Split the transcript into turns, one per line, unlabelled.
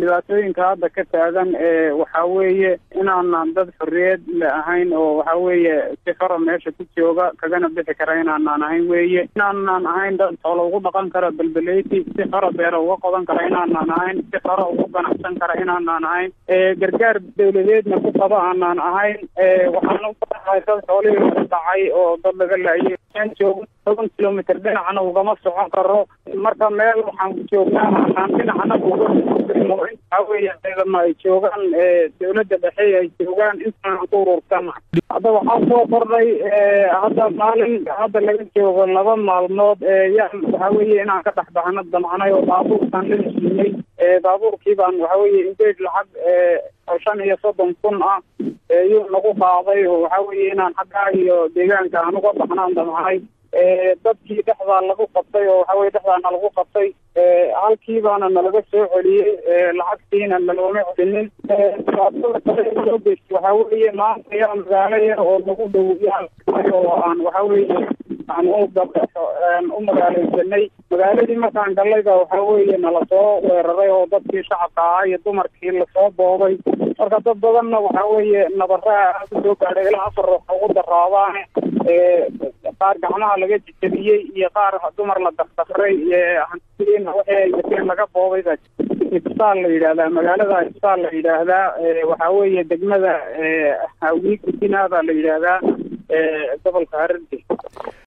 dhibaatooyinka hadda ka taagan waxa weeye inaanan dad xorriyad le ahayn oo waxa weeye si xora meesha ku jooga kagana bixi kara inaanaan ahayn weeye inaanan ahayn dad xoolo ugu dhaqan kara belbeleyti si xora beera uga qodan kara inaanaan ahayn si xora ugu ganacsan kara inaanaan ahayn gargaar dawladeedna ku qaba aanaan ahayn waxaan u baahay dad xoolihii laga dhacay oo dad laga laayay joogo toban kilomitr dhinacna ugama socon karo marka meel waxaan joognaa aan dhinacna uga waxa weeye ciidama ay joogaan dawladda dhexe ay joogaan intaan ku urursana hadda waxaa soo kordhay hadda maalin hadda laga joogo laba maalmood yaan waxa weeye inaan ka dhex baxno damcnay oo baabuurkaan la heshiinay baabuurkii baan waxa weeye indeed lacag shan iyo soddon kun ah yuu nagu qaaday oo waxa weeye inaan xaggaa iyo deegaanka aan uga baxnaan damcnay dadkii dhexdaa lagu qabtay oo waxa weye dhexdaana lagu qabtay halkii baana nalaga soo celiyey lacagtiina nalooma celinin dhibaatada kale loo geystay waxa weeye maanta yaa magaalo yar oo nagu dhow yaa oo aan waxa weeye aan u aan u magaaleysanay magaaladii markaan gallayba waxa weeye nala soo weeraray oo dadkii shacabka ahaa iyo dumarkii lasoo boobay marka dad badanna waxa weeye nabaraha kusoo gaadhay ilaa afar waxa ugu daraabaane qaar gacmaha laga jejabiyey iyo qaar dumar la dakdakray hantidiina waxay wateen laga boobay baa ibsaal la yidhaahdaa magaalada ibsaal la yidhaahdaa waxa weeye degmada hawii gudina baa la yidhaahdaa gobolka hararge